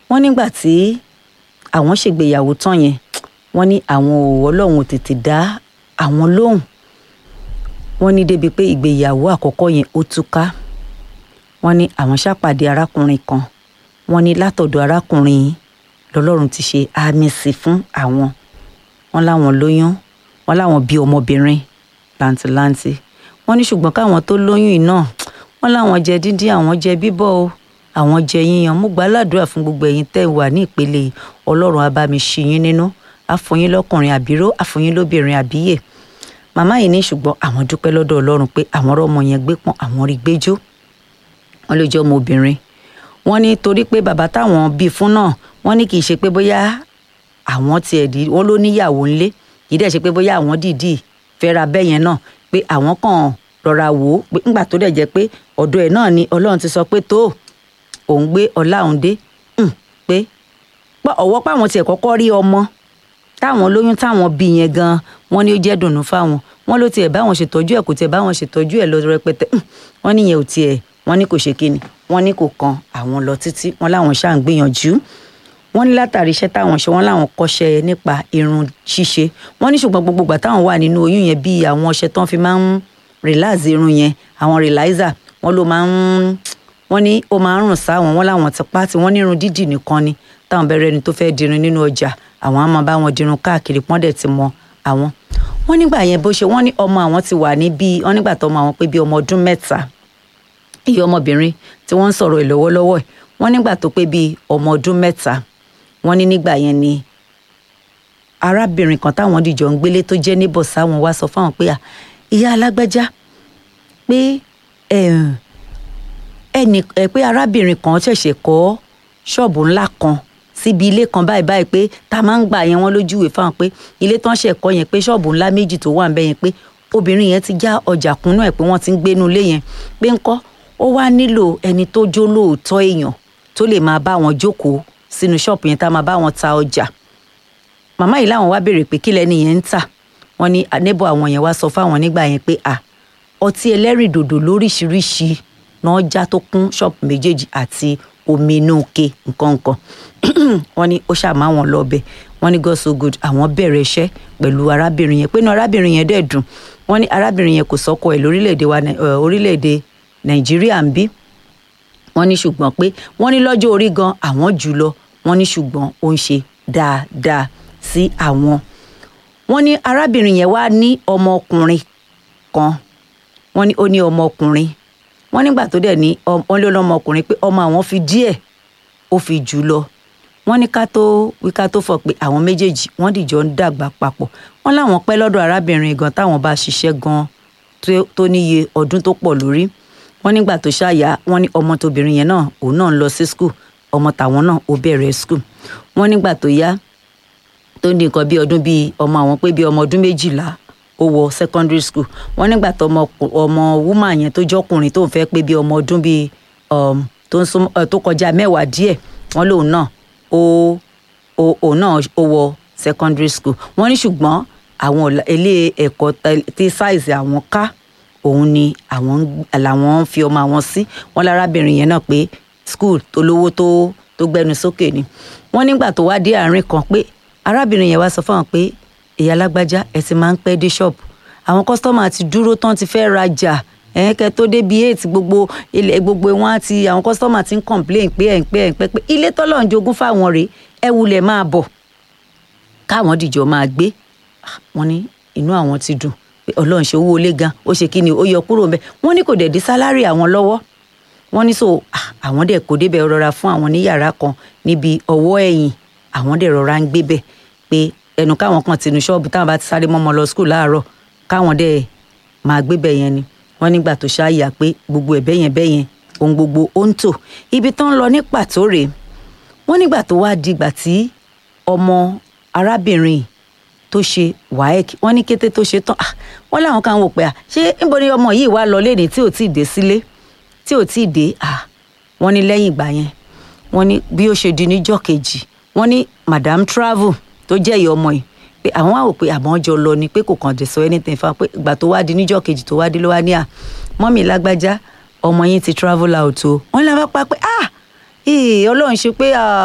wọ́n nígbà tí àwọn ṣègbéyàwó tán yẹn wọ́n ní àwọn ò ọlọ́run ò tètè dá àwọn lóhùn wọ́n ní débi pé ìgbéyàwó àkọ́kọ́ yẹn ó túká wọ́n ní àwọn ṣàpàdé arákùnrin kan wọ́n ní látọ̀dọ̀ arákùnrin yìí lọ́lọ́run ti ṣe àmì sí fún àwọn wọ́n láwọn lóyún wọ́n láwọn bí ọmọbìnrin làǹtìlanti wọ́n ní ṣùgbọ́n káwọn tó lóyún yìí náà wọ́n láwọn jẹ díndín àwọn jẹ bíbọ̀ o àwọn jẹ yíyan mo gbà ládùúrà fún gbogbo ẹ̀yin tẹ́ ẹ wà ní ìpele yìí ọlọ́run á bá mi ṣí yín nínú àfọyín lọ́kùnrin àbíró àfọyín lóbìnrin àbíyè màmá yìí ní ṣùgbọ́n àwọn dúpẹ́ lọ́dọ̀ ọlọ́run pé àwọn ọmọ yẹn gbé pọ́n àwọn rí gbẹ́jọ́ wọ́n lè jẹ́ ọmọ obìnrin wọ́n ní torí pé bàbá táwọn bí fún náà wọ́n ní kì í ṣe pé bóyá àwọn tiẹ̀ dì wọ́n ló níyàwó ńlé kì í dẹ̀ ṣe pé bóyá àwọn dìídì fẹ́ra bẹ́yẹn náà pé àwọn kàn rọra wò ó pé ńgbà tó dẹ̀ jẹ́ pé ọ̀dọ̀ ẹ̀ náà ni ọlọ́run ti sọ pé tó òun gbé ọlá òun dé pé ọwọ́ páwọn tiẹ̀ kọ́kọ́ rí ọmọ táwọn lóyún táwọn bí yẹn gan wọ́n ní ó jẹ́ dùnú fáwọn wọ́n ló tiẹ̀ báwọn ṣètọ́jú ẹ̀ kò tiẹ̀ báwọn ṣètọ́jú ẹ̀ lọ rẹpẹtẹ wọ́n níyẹn ò tiẹ̀ wọ́n ní kò ṣe kíni wọ́n ní kò kan àwọn lọ títí wọ́n láwọn ṣáà ń gbìyànjú wọ́n ní látàrí iṣẹ́ táwọn ṣe wọ́n láwọn kọ́ṣẹ́ nípa irun ṣíṣe wọ́n ní ṣùgbọ́n gbogbo ìgbà táwọn wà nínú oyún yẹn bíi àwọn ọṣẹ tán fi máa ń relax irun yẹn àwọn relaxer wọ́n ló máa ń wọ́n ní ó máa ń rùn sáwọn wọ́n láwọn ti pa tí wọ́n ní irun dídì nìkan ni táwọn bẹ̀rẹ̀ ẹni tó fẹ́ dirun nínú ọjà àwọn á máa bá wọn dirun káàkiri pọ́n dẹ̀ ti mọ àwọn. wọ́n nígbà yẹn bó ṣe wọ́n ní ọmọ àwọn ti wà ní bíi wọ́n nígbà tó ọmọ àwọn pé bíi ọmọ ọdún mẹ́ta iye ọmọbìnrin tí wọ́n ń sọ̀rọ̀ ẹ̀ lọ́wọ́lọ́wọ́ ẹ̀ wọ́n nígbà tó pé bíi ọmọ ọdún mẹ́ta wọ́n ní nígbà yẹn ni arábìnrin kan táwọn dìjọ ń gbélé tó jẹ́ níbọ̀ sáwọn wá sọ fáwọn pé ìyá alágbájá pé ẹnì pé arábìnrin kan ṣẹ̀ṣẹ̀ kọ́ ṣọ́ọ̀bù ńlá kan síbi ilé kan báyìí báyìí pé tá a máa ń gbà yẹn wọ́n lójúwe fáwọn pé ilé tán ṣẹ̀ kọ́ yẹn pé ṣọ́ọ̀bù ńlá méjì tó wà ń bẹ̀ yẹn pé obìnrin yẹn ti já ọjà kúnnú ẹ̀ pé wọ́n ti ń gbénu ilé yẹn pé ńkọ́ ó wá nílò ẹni tó jó lóòótọ́ èèyàn tó lè máa bá wọn jókòó sínú ṣọ́ọ̀bù yẹn tá a máa bá wọn ta ọjà màmá yìí láwọn wá béèrè pé kí lẹni yẹn ń tà wọ́n ní neighbor àwọn yẹn wá sọ fáwọn nígbà yẹn pé à ọtí ẹlẹ́rìndòdò lóríṣiríṣi náà já tó kún ṣọ́ọ̀bù méjèèjì àti omi inú ke nǹkan nǹkan wọ́n ní ó ṣàmà wọn lọ́bẹ̀ wọ́n ní God so good àwọn bẹ̀rẹ̀ iṣẹ́ pẹ̀lú arábìnrin yẹn pé inú arábìnrin yẹn dẹ̀ dùn wọ́n ní arábìnrin yẹn kò sọ́kọ ẹ̀ lórílẹ̀‐èdè wa orílẹ̀‐èdè nàìjíríà ń bí wọ́n ní ṣùgbọ́n pé wọ́n ní lọ́jọ́ orí gan àwọn jù lọ wọ́n ní ṣùgbọ́n ó ń ṣe dáadáa sí àwọn wọ́n ní arábìnrin yẹn wá ní ọmọkùnrin kan wọ́n ní ó ní ọmọkùnrin wọ́n nígbà tó dẹ̀ ní wọ́n lé ọmọkùnrin pé ọmọ àwọn fi díẹ̀ ó fi jù lọ wọ́n ní ká tó wí ká tó fọ̀ pé àwọn méjèèjì wọ́n dìjọ ń dàgbà papọ̀ wọ́n láwọn pẹ́ lọ́dọ̀ arábìnrin gan táwọn bá ṣiṣẹ́ gan tó níye ọdún tó pọ̀ lórí wọ́n nígbà tó ṣàyà wọ́n ní ọmọ tóbìnrin yẹn náà òun náà ń lọ sí skul ọmọ tàwọn náà ó bẹ̀rẹ̀ skul wọ́n nígbà tó yá tó ní nǹkan bí ọdún bíi ọmọ àwọn pé bíi ọmọ ọdún méjìlá ó wọ secondary school wọ́n nígbà tó ọmọ ọmọ woman yẹn tó jọkùnrin tó ń fẹ́ pé bíi ọmọ ọdún bíi tó ń sún tó kọjá mẹ́wàá díẹ̀ wọ́n lòun náà ó òun náà ó wọ secondary school wọ́n ní ṣùgbọ́n àwọn ilé ẹ̀kọ́ tí size àwọn ká òun ni àwọn làwọn ń fi ọmọ àwọn sí wọ́n lárábìnrin yẹn náà pé school tó lówó tó tó gbẹnu sókè ni wọ́n nígbà tó wá dé àárín kan pé arábìnrin yẹn wá sọ fáwọn pé ìyá alágbájá ẹ ti máa ń pẹ́ dé ṣọ́ọ̀bù àwọn kọ́sítọ́mà ti dúró tán ti fẹ́ rajà ẹ̀ẹ́kẹ́ tó débi eight gbogbo ilẹ̀ gbogbo wọn àti àwọn kọ́sítọ́mà ti ń complain pé ẹ̀ ń pẹ́ ẹ̀ ń pẹ́ pé ilé tọ́lọ̀ ń jogún fáwọn rèé ẹ wulẹ̀ máa bọ̀ káwọn dìjọ máa gbé wọn ní inú àwọn ti dùn pé ọlọ́run ṣe owó ilé gan ó ṣe kí ni ó yọ kúrò ńbẹ̀ wọ́n ní kò dẹ̀ dé sálárì àwọn lọ́wọ́ wọ́n ní so àwọn dẹ̀ kó débẹ̀ rọra fún àwọn ní yàrá kan níbi ọwọ́ ẹ̀yìn àwọn dẹ̀ rọra ń gbé bẹ̀ pé ẹnu káwọn kan tinú ṣọ́ọ̀bù táwọn bá ti sáré mọ́mọ́ lọ skul láàárọ̀ káwọn dẹ̀ máa gbé bẹ̀ yẹn ni wọ́n nígbà tó ṣáàyà pé gbogbo ẹ̀ bẹ́yẹn bẹ́yẹn ohun gbogbo ó ń tò ibi tán ń lọ ní pàtó rèé wọ́n nígbà tó wá di ìgbà tí ọmọ arábìnrin tó ṣe waec wọ́n ní kété tó ṣe tán wọ́n láwọn kan wò pé à ṣé níbo ni ọmọ yìí wá lọ léde tí ò tí ì dé sílé tí ò tí ì dé wọ́n ní lẹ́yìn ìgbà yẹn wọ́n ní bí ó ṣe di níjọ́ kejì wọ́n ní madam travel tó jẹ́ ìyá ọmọ yìí pé àwọn wá wò pé àmọ́ jọ lọ ni pé kò kàn dé sọ anything fún wa pé ìgbà tó wá di níjọ́ kejì tó wá dé ló wá ní à mọ́mì lágbájá ọmọ yín ti travel out o wọ́n lè wá pa pé ah ọlọ́run ṣe pé